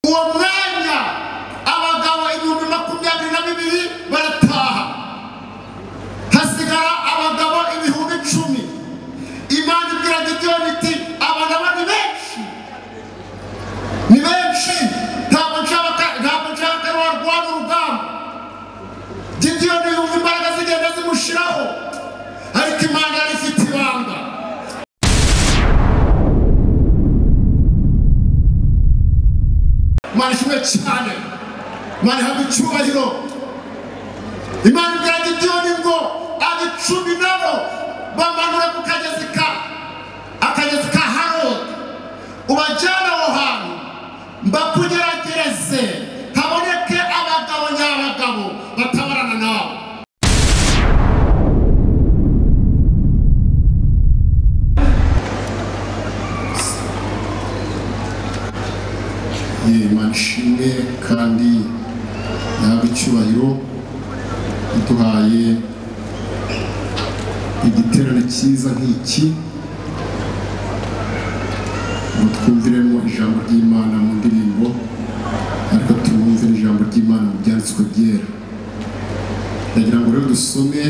uwo mwanya abagabo ibihumbi makumyabiri na bibiri barataha hasigara abagabo ibihumbi icumi imana ibwira gideyoni iti aba ngaba ni benshi ni benshi ntabwo nshaka ntabwo nshaka warwana urugamba gideyoni yumva imbaraga zigenda zimushiraho ariko imana yari ifite ibanga imana ishimwe cyane imana ihabwa icyubahiro imana ibwira gideyoni ngo aba icumi nabo bamanura ku kagezi ka akagezi ka harodi ubajyane aho hantu mbakugeragereze haboneke abagabo nyabagabo batabarana nawe imana ishimwe kandi yahabwa icyubahiro iduhaye igiterane cyiza nk'iki ngo twumviremo ijambo ry'imana mu ndirimbo ariko tumwumvire ijambo ry'imana mu byanditswe byera ndagira ngo rero dusome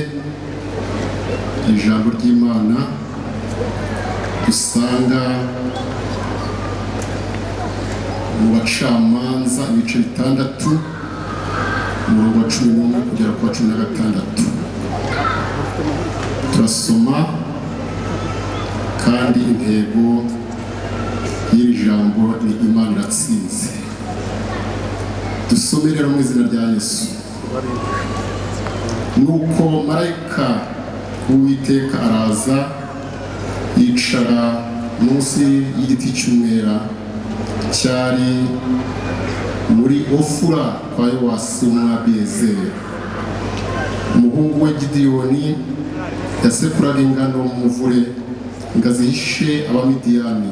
ijambo ry'imana dusanga mu bacamanza ibice bitandatu umurongo wa cumi n'umwe kugera ku wa cumi na gatandatu turasoma kandi intego y'iri jambo ni imana iratsinze dusome rero mu izina rya yesu nuko marayika w'uwiteka araza yicara munsi y'igiti cy'umwera cyari muri ofura kwa yowasi umwabiyezeri umuhungu we gidiyoni yasekuraga ingano mu muvure ngo azihishe abamidiyani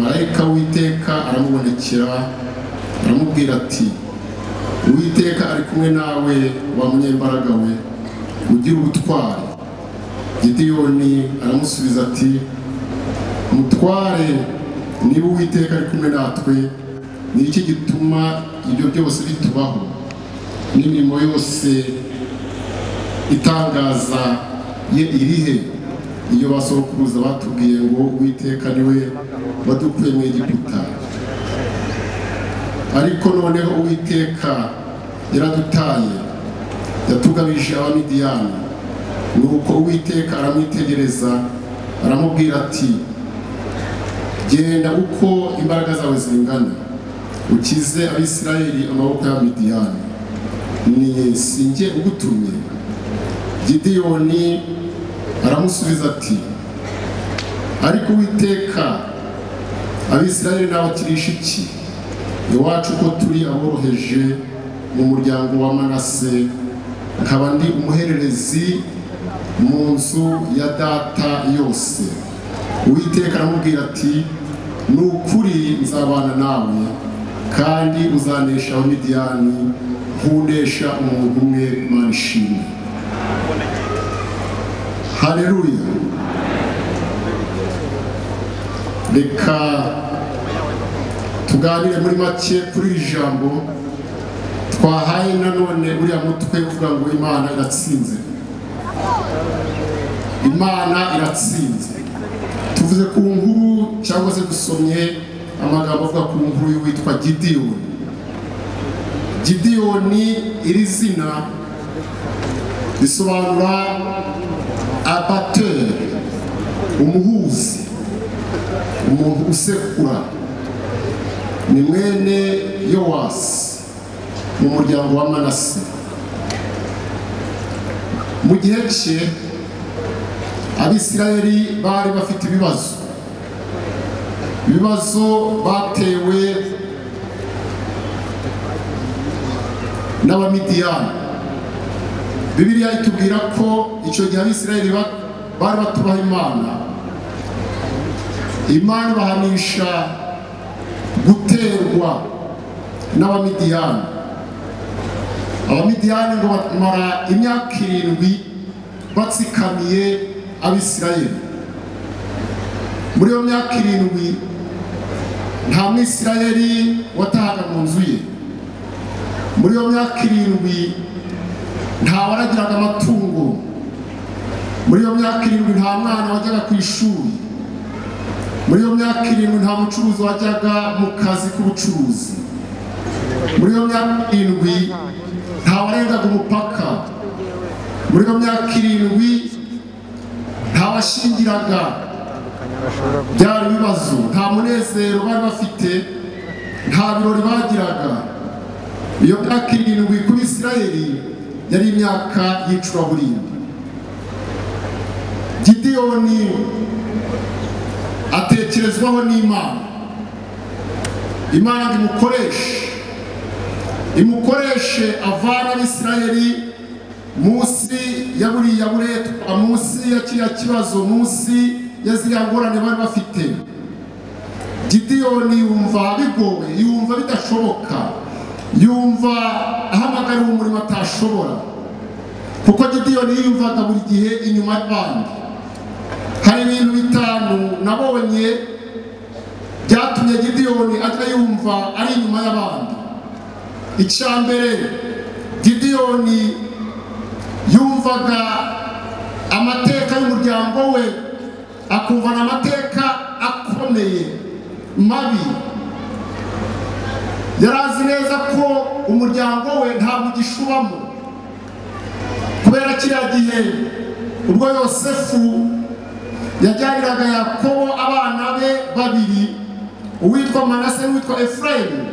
marayika w'iteka aramubonekera aramubwira ati uwiteka ari kumwe nawe wa munyembaraga we ugira ubutwari gidiyoni aramusubiza ati mutware niba uwiteka ari kumwe natwe ni iki gituma ibyo byose bitubaho n'imirimo yose itangaza ye irihe iyo basokuruza batubwiye ngo uwiteka niwe wadukuye mu egiputa ariko noneho uwiteka yaradutaye yatugabije abamidiyani nuko uwiteka aramwitegereza aramubwira ati genda uko imbaraga zawe zingana ukize abisirayeli amaboko y'abamidiyani ni sinjye ugutumye gidiyoni aramusubiza ati ariko uwiteka abisirayeli n'abakirisha iki iwacu ko turi aboroheje mu muryango wa manase nkaba ndi umuhererezi mu nzu ya data yose uwiteka aramubwira ati ni ukuri nzabana nawe kandi uzanesha abamidiyani nk'unesha umuntu umwe imana ishimwe hareruya reka tuganire muri make kuri iri jambo twahaye nanone uriya mutwe uvuga ngo imana iratsinze imana iratsinze tuvuze ku nkuru cyangwa se dusomye amagambo avuga ku nkuru y'uwitwa gidiyoni gidiyoni iri zina risobanura abateri umuhuzi umuntu usekura ni mwene yowasi mu muryango wa manase mu gihe cye abisirayeli bari bafite ibibazo ibibazo batewe n'abamidiyani bibiriya itubwira ko icyo gihe abisirayeli bari batubaha imana imana ibahanisha guterwa n'abamidiyani abamidiyani ngo bamara imyaka irindwi batsikamiye abisirayeli muri iyo myaka irindwi nta mwisirayeli watahaga mu nzu ye muri iyo myaka irindwi nta waragiraga amatungo muri iyo myaka irindwi nta mwana wajyaga ku ishuri muri iyo myaka irindwi nta mucuruzi wajyaga mu kazi k'ubucuruzi muri iyo myaka irindwi nta warengaga umupaka muri iyo myaka irindwi nta washingiraga byari ibibazo nta munezero bari bafite nta birori bagiraga iyo myaka irindwi kuri isirayeli yari imyaka y'icuraburindi gideyoni atekerezwaho n'imana imana ngo imukoreshe imukoreshe avana abisirayeli munsi ya buriya buretwa munsi ya kiriya kibazo munsi ya ziriya ngorane bari bafite gidiyoni yumva bigowe yumva bidashoboka yumva ahamagariwe umurimo atashobora kuko gidiyoni yiyumvaga buri gihe inyuma y'abandi hari ibintu bitanu nabonye byatumye gidiyoni ajya yumva ari inyuma y'abandi icya mbere gidiyoni yumvaga amateka y'umuryango we akumvana amateka akomeye mabi yari azi neza ko umuryango we ntabwo ugishubamo kubera kiriya gihe ubwo yosefu yajyaniraga yakobo abana be babiri uwitwa manase n'uwitwa efurayimu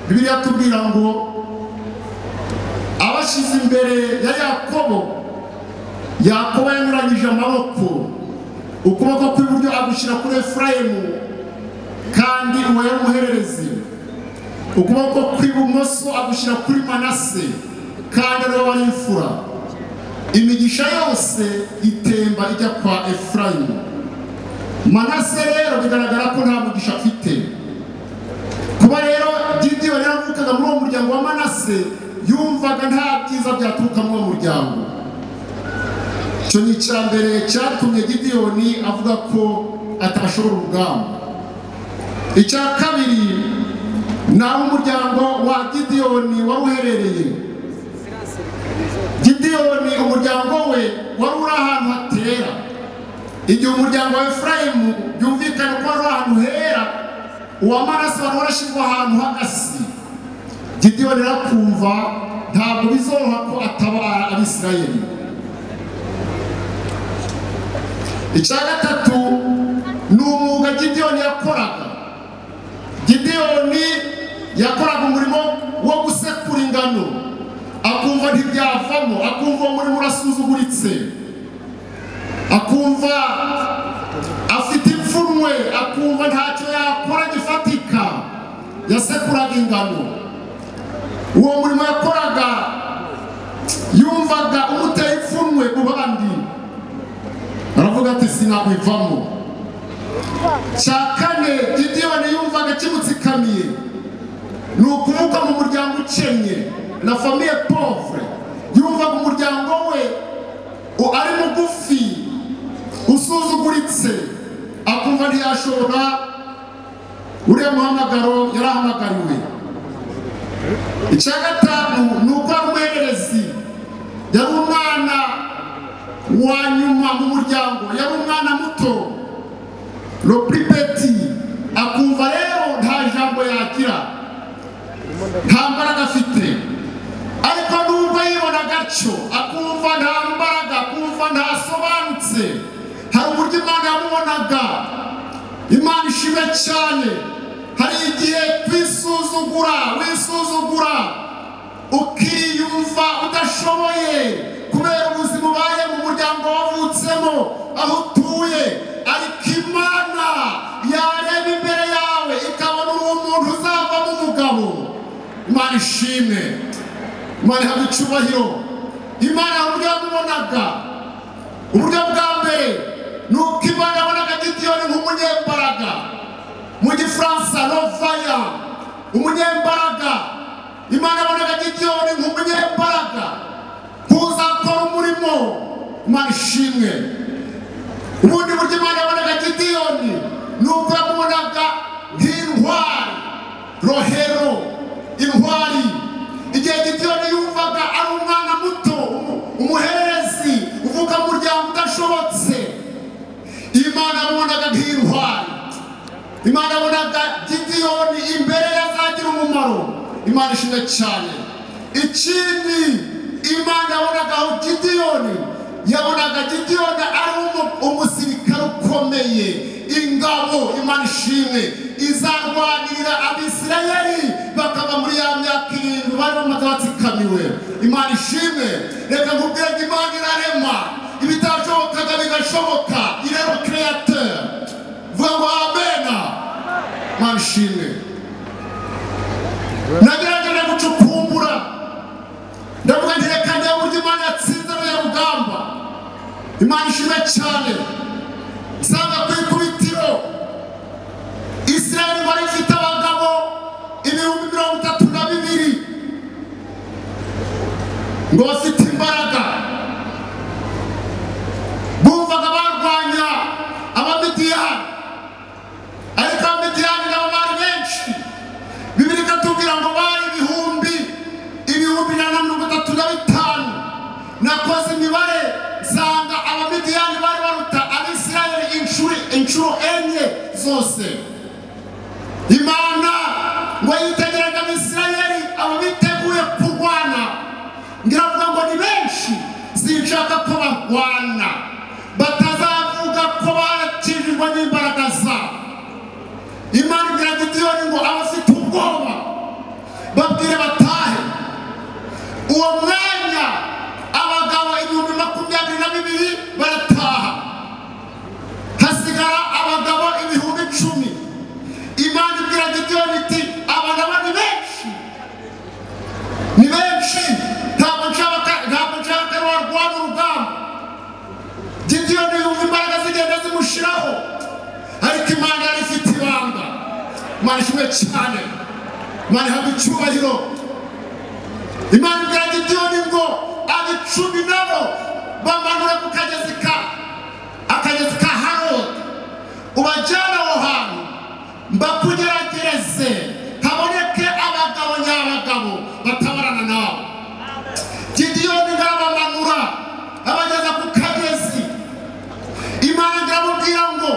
bibiliya tubwira ngo abashyize imbere ya yakobo yakobo yanyuranyije amaboko ukuboko kw'iburyo agushyira kuri efurayimu kandi uwo yari umuhererezi ukuboko kw'ibumoso agushyira kuri manase kandi ariwe wari imfura imigisha yose itemba ijya kwa efurayimu manase rero bigaragara ko nta mugisha afite kuba rero gidiyoni yaravukaga muri uwo muryango wa manase yumvaga nta byiza byaturuka muri uwo muryango icyo ni icya mbere cyatumye gidiyoni avuga ko atashobora urugamba icya kabiri ni aho umuryango wa gidiyoni wari uherereye gidiyoni umuryango we wari uri ahantu hatera igihe umuryango wa efurayimu byumvikane ko wari uri ahantu hera uwa maraso wari warashyirwa ahantu h'agasi gidiyoni arakumva ntabwo bizoroha ko atabara abisirayeli icya gatatu ni umwuga gidiyoni yakoraga gidiyoni yakoraga umurimo wo gusekura ingano akumva ntibyavamo akumva uwo murimo urasuzuguritse akumva afite ipfunwe akumva ntacyo yakora gifatika yasekuraga ingano uwo murimo yakoraga yumvaga umuteye ipfunwe ku bandi aravuga ati sinakwivamo cya kane gidiyoni yumvaga kimutsikamiye ni ukuvuka mu muryango ukennye na famiye povure yumvaga umuryango we u- ari mugufi usuzuguritse akumva ntiyashobora uriya muhamagaro yari ahamagariwe icya gatanu ni uko ari umuhererezi yari umwana wa nyuma mu muryango yari umwana muto ropripeti akumva rero nta jambo yagira nta mbaraga afite ariko n'ubwo yibona atyo akumva nta mbaraga akumva ntasobanutse hari uburyo imana yamubonaga imana ishimwe cyane hari igihe twisuzugura wisuzugura ukiyumva udashoboye kubera ubuzima ubaye mu muryango wavutsemo aho utuye ariko imana yareba imbere yawe ikabona uwo muntu uzavamo umugabo imana ishimwe imana ihabwa icyubahiro imana hari uburyo yamubonaga uburyo bwa mbere ni uko imana yabonaga gidiyoni nk'umunyembaraga mu gifaransa novaya umunyembaraga imana yabonaga gidiyoni nk'umunyembaraga kuzakora umurimo imana ishimwe ubundi buryo imana yabonaga gidiyoni ni uko yamubonaga nk'intwari intwari rohero intwari igihe gitiyoni yumvaga ari umwana muto umu- umuhererezi uvuka mu muryango udashobotse imana yabonaga nk'intwari imana yabonaga gidiyoni imbere yazagira umumaro imana ishimwe cyane ikindi imana yabonaga aho gidiyoni yabonaga gidiyoni ari umu- umusirikare ukomeye ingabo imana ishimwe izarwanirira abisirayeli bakava muri ya myaka irindwi bari bamaze batsikamiwe imana ishimwe reka nkubwire ngo imana irarema ibitashobokaga bigashoboka irero createur vuga ngo amena imana ishimwe nagerageje gucukumbura ndavuga nti reka ndebe uburyo imana yatsinze ruriya rugamba imana ishimwe cyane nsanga ku ikubitiro isirayeli wari ifite abagabo ibihumbi mirongo itatu na bibiri ngo bafite imbaraga bumvaga barwanya abamidiyani ariko abamidiyani nabo bari benshi bibiri ikatubwira ngo bari ibihumbi ibihumbi ijana na mirongo itatu na bitanu nakoze imibare nsanga abamidiyani bari baruta abisirayeli inshuro inshuro enye zose imana ngo yitegereze abisirayeli abo biteguye kurwana ngiravuga ngo ni benshi sinshaka ko barwana batazavuga ko bakijijwe n'imbaraga zabo imana ibwira gidiyoni ngo abafite ubwoba babwire batahe uwo mwanya abagabo ibihumbi makumyabiri na bibiri barataha hasigara abagabo ibihumbi icumi imana ibwira gidiyoni iti abagabo ni benshi ni benshi ntabwo nshaka ntabwo nshaka warwana urugamba gidiyoni yumva imbaraga zigenda zimushiraho ariko imana yari ifite ibanga imana ishimwe cyane imana ihabwa icyubahiro imana ibwira gidiyoni ngo abicumi nabo bamanure ku kagezi ka akagezi ka harodi ubajyane aho hantu mbakugeragereze haboneke abagabo nyabagabo batabarana nawe gidiyoni barabamanura abageza ku kagezi imana iramubwira ngo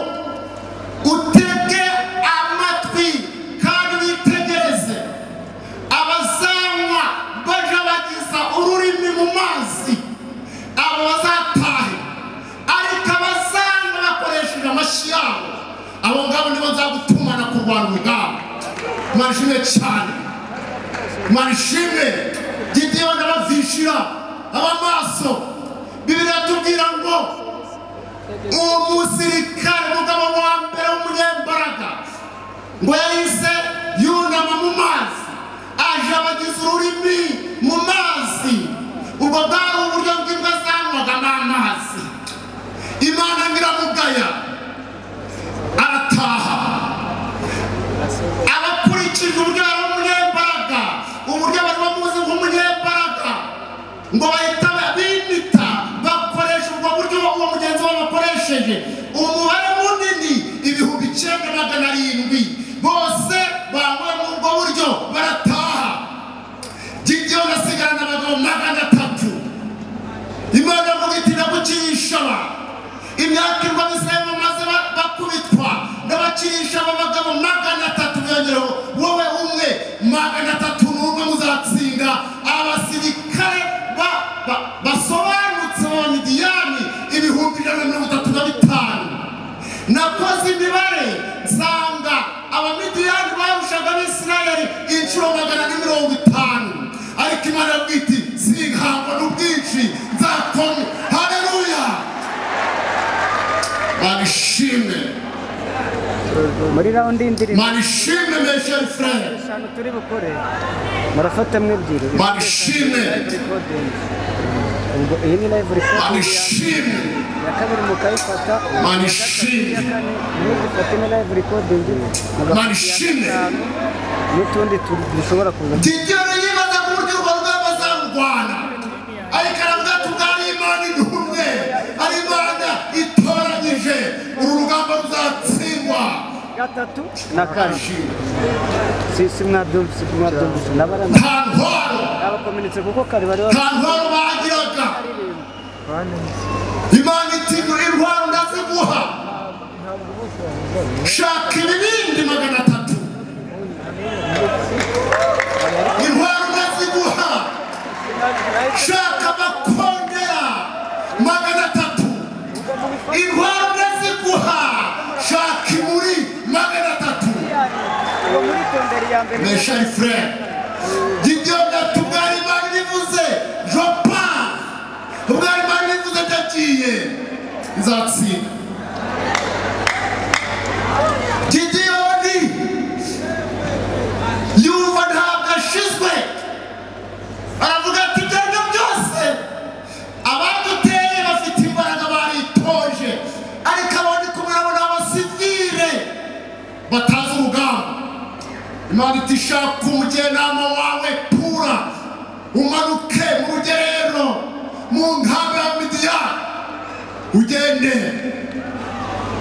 utege amatwi kandi witegereze abazanywa baje bageza ururimi mu mazi abo bazatahe ariko abazanywa bakoresheje amashyi yabo abo ngabo nibo nzagutumana kurwana urugamba imana ishimwe cyane imana ishimwe gidiyoni abavishira abamaso bibiri yatubwira ngo uwo musirikare umugabo wa mbere w'umunyembaraga ngo yahise yunama mu mazi aje abagiza ururimi mu mazi ubwo bwari uburyo bw'imbwa zanywaga n'amazi imana nyiramugaya arataha abakurikije uburyo bari umunyembaraga uburyo bari bamuzi nk'umunyembaraga ngo bahita bimita bakoresha ubwo buryo uwo mugenzi wabo akoresheje umubare munini ibihumbi icyenda magana arindwi bose bambaye muri ubwo buryo barataha gidiyoni asigarana abagabo magana atatu imana avuga iti ndabukiyishaba imyaka irwa abisirayeli bamaze ba- bakubitwa ndabakirisha aba bagabo magana atatu byongereho wowe umwe magana atatu n'umwe muzatsinda abasirikare ba- ba- basobanutse b'abamidiyani ibihumbi ijana na mirongo itatu na bitanu nakoze imibare nsanga abamidiyani barushaga abisirayeli inshuro magana na mirongo itanu ariko imana yavuga iti sinkangwa n'ubwinshi nzakome haleluya manishimwe muri rawundi y'indirimbo manishimwe mesheri furere eshanu turi bukore murafatamo ebyiri Manishimwe. ubwo iyi ni live recording ya- manishimwe ya kabiri mukayifata Manishimwe. iya kane mugifata ino live recording mugafata iya Manishimwe. gatanu, n'utundi tu- dushobora kuza gigero yibaza ku buryo urwo rugamba azarurwana ariko aravuga ati ubwari imana idumwe ari imana itoranyije uru rugamba ruzatsindwa gatatu na kane kashi Si- simwadumva simwadumvise nabara nta ntwaro abakomeretse kuko kare bari nta ntwaro bagiraga baririmba imana iti muri intwaro ndaziguha shaka ibibindi magana atatu intwaro ndaziguha shaka amakondera magana atatu intwaro ndaziguha shaka imuri magana atatu uwo muri konderi ya mbere mes chers frères, Didier Natugari Magnifuze, je pars. Ugari Magnifuze yagiye nzatsinda gidiyoni yumva ntabwo ashizwe aravuga ati ibyo byose abaduteye bafite imbaraga baritoje ariko abandi kumwe nabo ni abasivire batazi urugamba imana iti shaka umujyanama wawe pura umanuke mu rugerero mu nkambi ya midiya ugende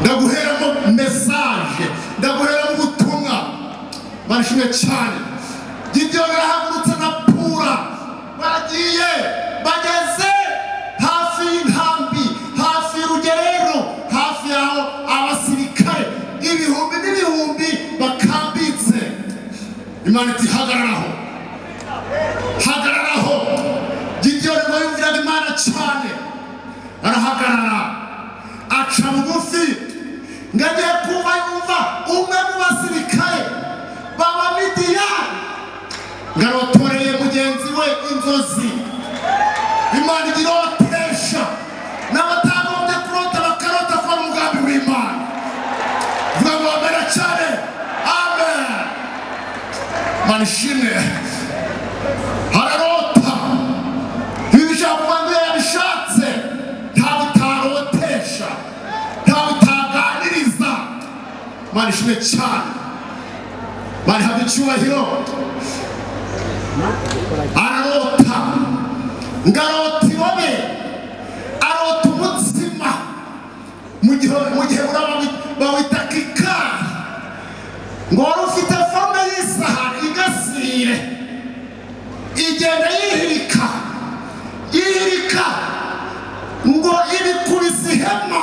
ndaguheramo mesaje ndaguheramo ubutumwa barishimye cyane gidiyoni arahagurutse na pura bagiye bageze hafi y'inkambi hafi y'urugerero hafi y'aho abasirikare ibihumbi n'ibihumbi bakambitse imana iti hagararaho hagararaho gidiyoni ngo yumviraga imana cyane arahagarara aca bugufi ngo agiye kumva yumva umwe mu basirikare b'abamidiyani ngo arotoreye mugenzi we inzozi imana igira uwo bakoresha n'abatagombye kurota bakarota kuba mu mugambi w'imana vuga ngo bamera cyane amen manishimwe hararota ibijambo yabishatse ntawe utarotesha ntawe utaganiriza manishimwe cyane barihabwa icyubahiro ararota ngarota ibobe arota umutsima mu gihe mu gihe urabawi- bawita kikari ngo wari ufite fome y'isahani igasire igenda yihirika yihirika ngo ibikubise ihema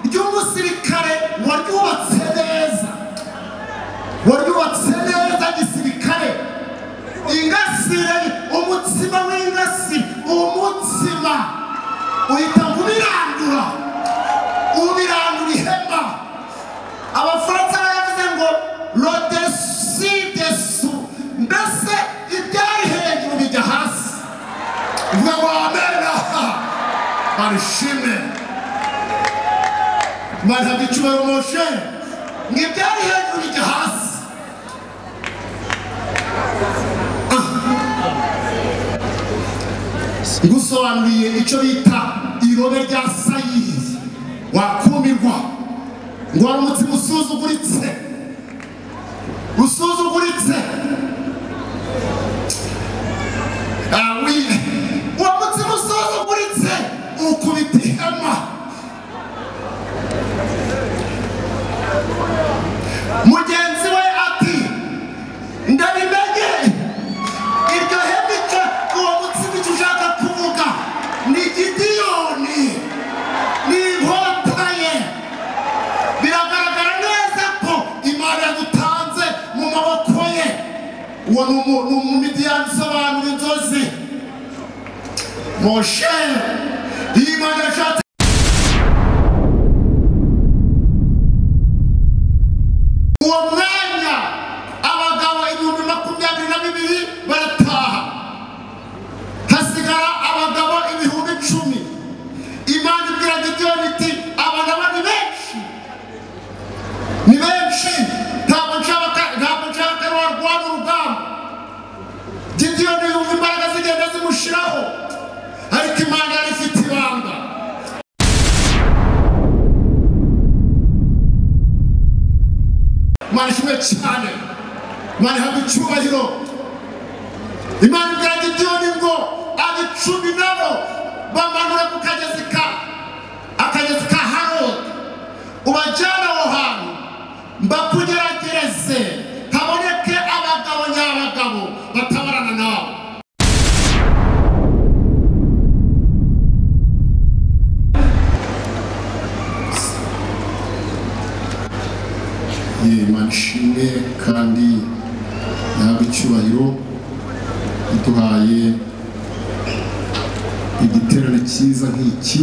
ry'umusirikare waryubatse neza waryubatse neza gisirikare ingasire umutsima w'ingasi umutsima uhita ubirandura ubirandura ihema abafaransa baravuze ngo rodesi desu mbese ibyari hejuru bijya hasi uvuga ngo amena barishime imana ihabwa icyubahiro moshe ngo ibyari hejuru bijya hasi ngusobanuriye icyo bita irobe rya sayiri wakumirwa ngo wari umutima usuzuguritse usuzuguritse Ah, wi- uwo mutima usuzuguritse ukubita ihema mugenzi we ati ndabimenye iryo hema icyo uwo mutima icyo ushaka kuvuga ni gidiyoni ni inkota ye biragaragara neza ko imana yagutanze mu maboko ye uwo ni umu- ni umumidiyani usobanura inzozi moshe iyo imana yashatse uwo mwanya abagabo ibihumbi makumyabiri na bibiri barataha hasigara abagabo ibihumbi icumi imana ibwira gidiyoni iti abagabo ni benshi ni benshi ntabwo nshaka ntabwo nshaka warwana urugamba gidiyoni yumva imbaraga zigenda zimushiraho ariko imana yari ifite ibanga imana ishimwe cyane imana ihabwa icyubahiro imana ibwira gidiyoni ngo abicumi nabo bamanura ku kagezi ka akagezi ka harodi ubajyana aho hantu mbakugeragereze haboneke abagabo nyabagabo batabarana nawe Imana ishimwe kandi yahabwa icyubahiro yaduhaye igiterane cyiza nk'iki